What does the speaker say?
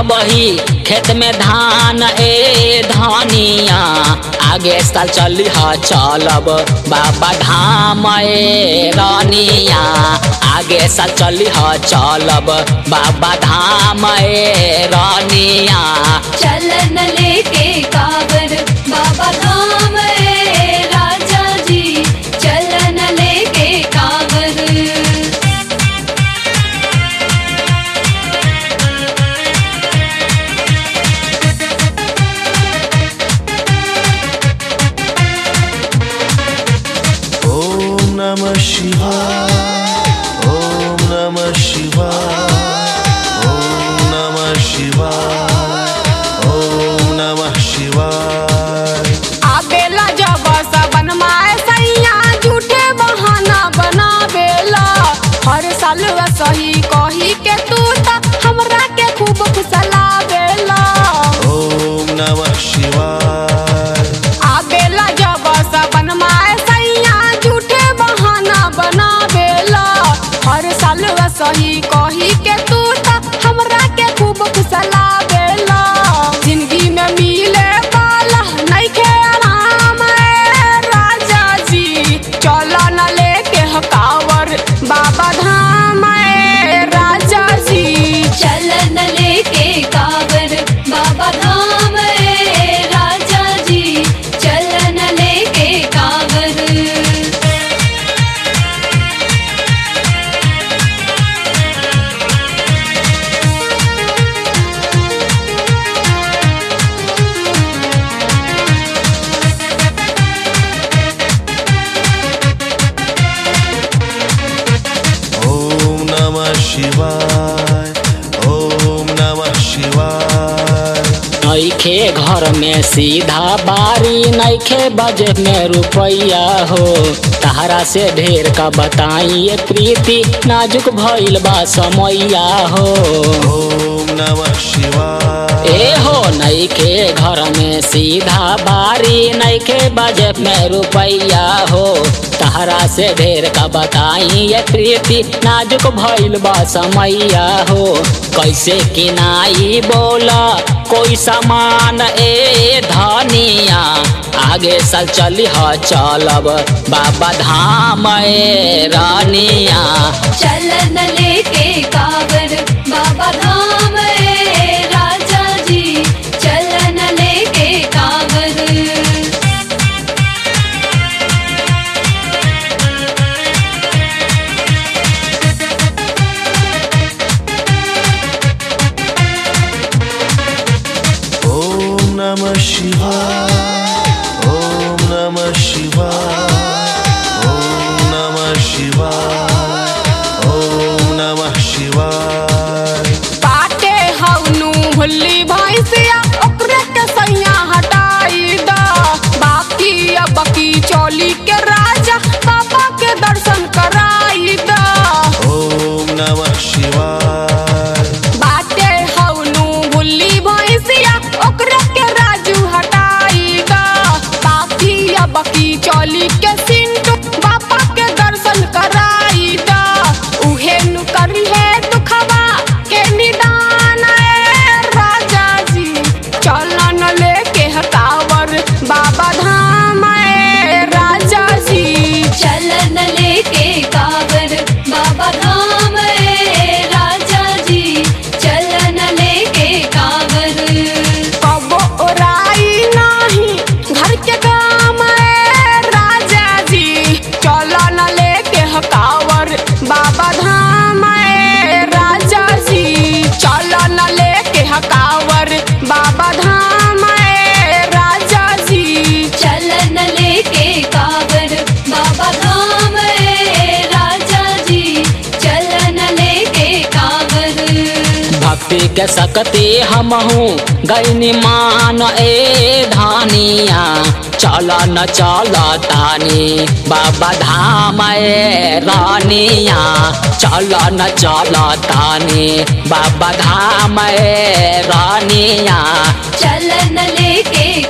अबही खेत में धान ए धनिया आगे साल चली ह चलब बाबा धाम ए रनिया आगे साल चली ह चलब बाबा धाम ए रनिया चलन लेके कावर बाबा धाम रे राजा जी चलन लेके कावर ॐ नमः शिवाय ॐ नमः शिवाय ॐ नमः शिवाय ॐ नमः शिवाय आबेला जब सबन माए सैया झूठे बहाना बनावेला हर साल सही कही के तू त हमरा के खूब खुशलावेला ॐ नमः शिवाय आबेला जब सबन माए सैया झूठे बहाना बनावेला हर साल सही कही के तू त हमरा के खूब खुशलावेला जिंदगी में मिले वाला नइखे आराम ए राजा जी चलो न लेके हकावर बाबा धाम ए राजा जी चलन लेके कावर बाबा धाम रे राजा जी चलन लेके कावर ॐ नमः शिवाय ॐ नमः शिवाय नइखे घर में सीधा बारी नइखे बजे में रुपैया हो तहरा से ढेर का बताइए प्रीति नाजुक भइल बा समैया हो ॐ नमः शिवाय ए हो नइखे घर में सीधा बारी नइखे बजे में रुपैया हो तहरा से ढेर का बताइए प्रीति नाजुक भइल बा समैया हो कैसे किनाई बोला कोई सामान ए धनिया आगे साल चली ह चलब बाबा धाम ए रानिया चलन लेके कावर बाबा धाम रे राजा जी चलन लेके कावर ॐ नमः शिवाय ॐ नमः शिवाय ॐ नमः शिवाय ॐ नमः शिवाय बाटे हवनु भुल्ली भैंसिया ओकरे के सैया हटाई दा बाकी अब की चौली के राजा बाबा के दर्शन कराई दा ॐ नमः शिवाय बाटे हवनु भुल्ली भैंसिया ओकरे के राजू हटाई दा बाकी अब की चौली के सिंटू बाबा के दर्शन कराई दा उहे नु करी है दुखवा के निदान ए राजा जी चलन लेके हकावर बाबा धाम ए राजा जी चलन लेके कावर बाबा धाम रे राजा जी चलन लेके कावर कबो ओराई नाही घर के काम ए राजा जी चलो न लेके हकावर बाबा धाम ए राजा जी चलो न लेके हकावर बाबा धाम ए राजा जी चलन लेके कावर बाबा धाम रे राजा जी चलन लेके कावर भक्ति के सकती हमहू गैनी मान ए धानिया चल न चल तानी बाबा धाम ए रानिया चल न चल तानी बाबा धाम ए रानिया चलन लेके